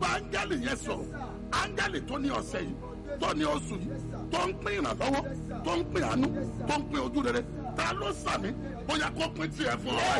bá áńgẹ́lì yẹn sọ̀rọ̀ áńgẹ́lì tó ní ọ̀sẹ̀ yìí tó ní oṣù yìí tó ń pín ìrànlọ́wọ́ tó ń pín àánú tó ń pín ojú rere ta ló sàmì bóyá kó pín tiẹ̀ fún ọ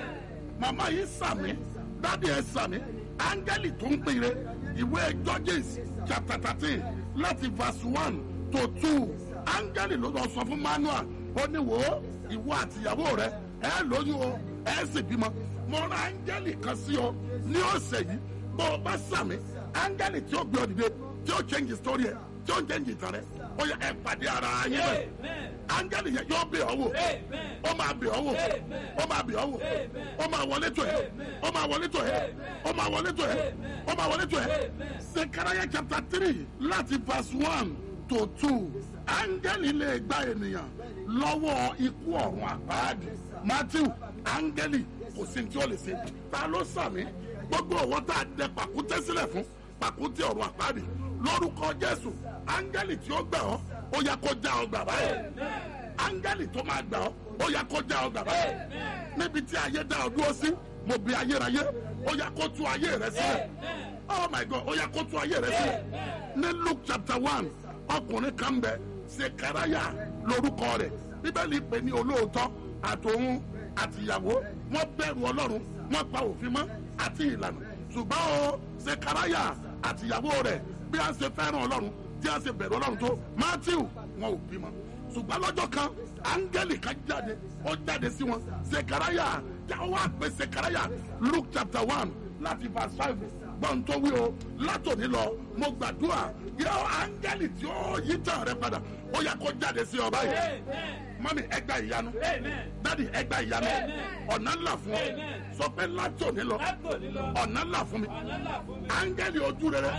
màmá yìí sàmì dádì ẹ sàmì áńgẹ́lì tó ń pín ire ìwé Judges chapter thirteen láti verse one to two áńgẹ́lì ló lọ sọ fún Manuel ó ní wò ó ìwọ àtìyàwó rẹ ẹ lóyún o ẹ sì bímọ mo ra áńgẹ́lì kan sí ọ ní ọ̀sẹ̀ yìí bó o bá sàmì áńgẹ́lì tí ó gbé ọ dìde tí ó change story ẹ tí ó change ìtàn rẹ ó yẹ ẹ pàdé ara yín bẹ áńgẹ́lì yẹn yóò bẹ̀ ọ́ wò ó máa bẹ̀ ọ́ wò ó máa bẹ̀ ọ́ wò ó máa wọlé tó ẹ ó máa wọlé tó ẹ ó máa wọlé tó ẹ ó máa wọlé tó ẹ Sekaraya chapter three láti verse one to two áńgẹ́lì lè gba ènìyàn lọ́wọ́ ikú ọ̀run àpáàdì Matthew áńgẹ́lì kò sí ní tí ó lè ṣe ta ló sàmì gbogbo ọwọ́ tá a dẹ pàkúté sílẹ̀ fún pàkúté ọ̀run àpáàdì lórúkọ Jésù áńgẹ́lì tí ó gbà ọ́ ó yá kó já ọ gbà báyìí áńgẹ́lì tó máa gbà ọ́ ó yá kó já ọ gbà báyìí níbi tí ayé dá ọ dúró sí mo bí ayérayé ó yá kó tú ayé rẹ sílẹ̀ oh my God ó yá kó tú ayé rẹ sílẹ̀ ní Luke chapter one ọkùnrin kan bẹ Sekaraya lórúkọ rẹ̀ bíbélì pè ní olóòótọ́ àtòun àtìyàwó wọ́n bẹ̀rù Ọlọ́run wọ́n pa òfin mọ́ àti ìlànà ṣùgbọ́n o Sekaraya àtìyàwó rẹ̀ bí a ṣe fẹ́ràn Ọlọ́run tí a ṣe bẹ̀rù Ọlọ́run tó Matthew wọn ò bímọ ṣùgbọ́n lọ́jọ́ kan áńgẹ́lì kan jáde ó jáde sí wọn Sekaraya ó wá pè Sekaraya Luke chapter one láti verse five gbọ́n tó wí o látòní lọ mo gbàdúrà yọ áńgẹ́lì tí ó yí tàn rẹ padà ó yá kó jáde sí ọ báyìí mami ẹgbà ìyanu dadi ẹgbà ìyanu ọ̀nà ńlá fún ọ sọ pé látòní lọ ọ̀nà ńlá fún mi áńgẹ́lì ojú rere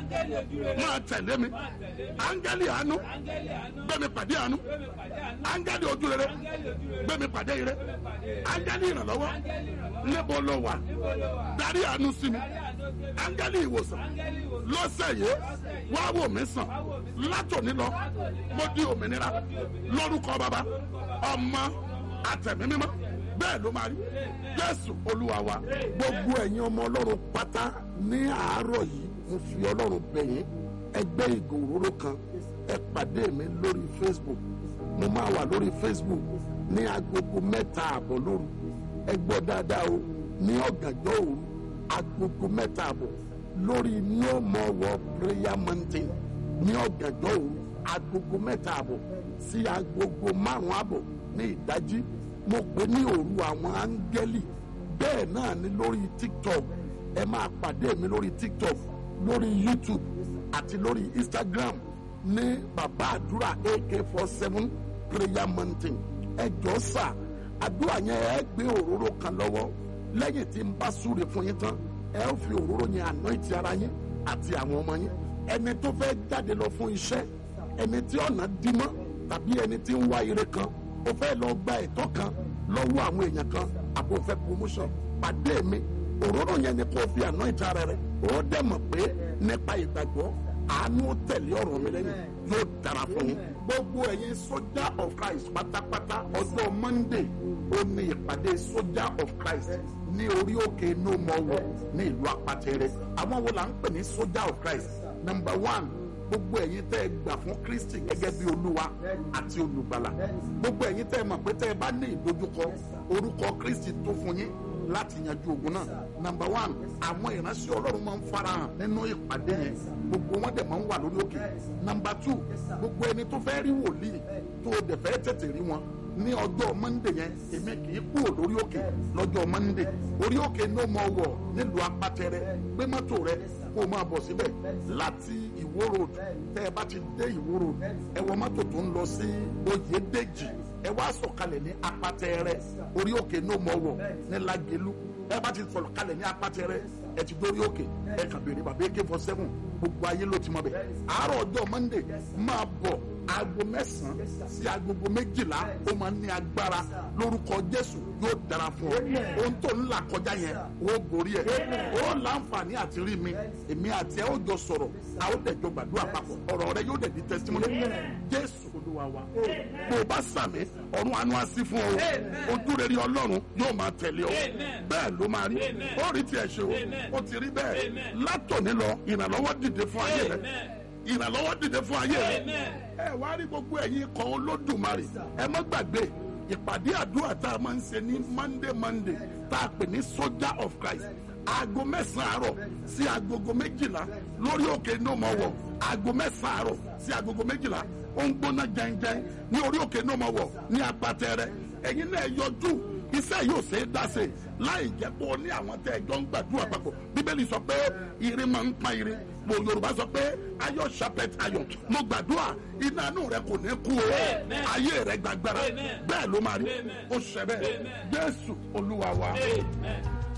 máa tẹ̀lé mi áńgẹ́lì àánú gbẹ̀mí pàdé àánú áńgẹ́lì ojú rere gbẹ̀mí pàdé ire áńgẹ́lì ìrànlọ́wọ́ níbo ló wà darí àánú sí mi áńgẹ́lì ìwòsàn lọ́sẹ̀ yìí wá wò mí sàn látòní lọ mo di òmìnira lórúkọ bàbá ọmọ àtẹ̀mí mímọ́ bẹ́ẹ̀ ló máa rí jésù olúwa wa. gbogbo ẹ̀yin ọmọ ọlọ́run pátá ní àárọ̀ yìí mo fi ọlọ́run bẹ̀ yín ẹgbẹ́ ìgò òróró kan ẹ pàdé mi lórí facebook mo máa wà lórí facebook ní agogo mẹ́ta àbọ̀ lóru ẹ gbọ́ dáadáa o ní ọ̀gànjọ́ òru agogo mẹ́ta àbọ̀ lórí no more war prayer mountain ní ọ̀gànjọ́ òru agogo mẹ́ta àbọ̀ sí agogo márùn-ún àbọ̀ ní ìdájí mo pè ní òru àwọn áńgẹ́lì bẹ́ẹ̀ náà ni lórí tiktok ẹ máa pàdé mi lórí tiktok lórí youtube àti lórí instagram ní bàbá àdúrà ak four seven prayer mountain ẹ jọ sà àdúrà yẹn ẹ gbé òróró kan lọ́wọ́ lẹ́yìn tí n bá súre fún yín tán ẹ ó fi òróró yẹn anoint ara yín àti àwọn ọmọ yín ẹni tó fẹ́ jáde lọ fún iṣẹ́ ẹni tí ọ̀nà dí mọ́ tàbí ẹni tí ń wá ire kan ó fẹ́ lọ gba ẹ̀tọ́ kan lọ́wọ́ àwọn èèyàn kan àbò fẹ́ promotion pàdé mi òróró yẹn ni kò fi anoint ara rẹ ó dẹ̀ mọ̀ pé nípa ìgbàgbọ́ àánú tẹ̀lé ọ̀rọ̀ mi lẹ́yìn yóò dára fún yín. gbogbo ẹ̀yin sójà of Christ pátápátá ọjọ́ Monday ó ní ìpàdé sójà of Christ ní orí òkè no more war ní ìlú apatẹrẹ àwọn wo là ń pè ní sójà of Christ number one gbogbo ẹ̀yin tẹ́ ẹ gbà fún Kristi gẹ́gẹ́ bí olúwa àti olùgbàlà gbogbo ẹ̀yin tẹ́ ẹ mọ̀ pé tẹ́ ẹ bá ní ìdojúkọ orúkọ Kristi tó fún yín láti yanjú ogun náà nàmbà wán àwọn ìránṣẹ́ ọlọ́run máa ń farahàn nínú ìpàdé yẹn gbogbo wọn dẹ̀ máa ń wà lórí òkè nàmbà tù gbogbo ẹni tó fẹ́ rí wòlíì tó o dẹ̀ fẹ́ tètè rí wọn ní ọjọ́ mọ́ndé yẹn èmi kì í kúrò lórí òkè lọ́jọ́ mọ́ndé orí òkè ní o mọ̀ wọ̀ nílùú apátẹrẹ gbé mọ́tò rẹ kó o máa bọ̀ síbẹ̀ láti ìwó road tẹ́ ẹ bá ti dé ìwó road ẹ wọ mọ́tò tó ń lọ sí oyèdèjì ẹ wá sọ̀kalẹ̀ ní apátẹrẹ orí òkè ní o mọ̀ wọ̀ ní lágẹ̀lú ẹ bá ti sọ̀kalẹ̀ ní apátẹrẹ ẹ ti dórí òkè ẹ kàn béèrè bàbá ak four seven gbogbo ayé ló ti mọ̀ bẹ̀ àárọ̀ ọjọ́ mọ́ndé máa bọ̀ aago mẹ́sàn-án sí agogo méjìlá ó máa ní agbára lórúkọ jésù yóò dára fún ọ ohun tó ń là kọjá yẹn ó borí ẹ ó láǹfààní àti rí mi èmi àti ẹ ó jọ sọ̀rọ̀ a ó dẹ̀ jọ gbàdúrà papọ̀ ọ̀rọ̀ rẹ yóò dẹ̀ di testimony jésù olúwa wa bó o bá sàmì ọ̀run àánú á sí fún ọ ojú rere ọlọ́run yóò máa tẹ̀lé ọ bẹ́ẹ̀ ló máa rí ó rí tiẹ̀ ṣe o ó ti rí bẹ́ẹ̀ látòní lọ ìrànlọ́wọ́ dìde fún ayé rẹ ìrànlọ́wọ́ dìde fún ayé rẹ ẹ wá rí gbogbo ẹ̀yin kan olódùmarè ẹ má gbàgbé ìpàdé àdúrà tá a máa ń ṣe ní monday monday tá a pè ní soldier of christ aago mẹ́sàn-án àárọ̀ sí agogo méjìlá lórí òkè ní ọmọ wọ̀ aago mẹ́sàn-án àárọ̀ sí agogo méjìlá ó ń gbóná jẹ́njẹ́n ní orí òkè ní ọmọ wọ̀ ní apatẹ́rẹ́ ẹ̀yin náà yọjú iṣẹ́ yóò ṣe é dáṣe láì jẹ́ pé o ní àwọn tẹ́ ẹjọ́ ń gbàdúrà papọ̀ bíbélì sọ pé irin máa ń pa irin mo yorùbá sọ pé ayọ̀ sharpet ayọ̀ mo gbàdúrà iná inú rẹ kò ní kú o ayé rẹ gbàgbára bẹ́ẹ̀ ló máa rí o ṣẹ bẹ́ẹ̀ jésù olúwa wa. Amen.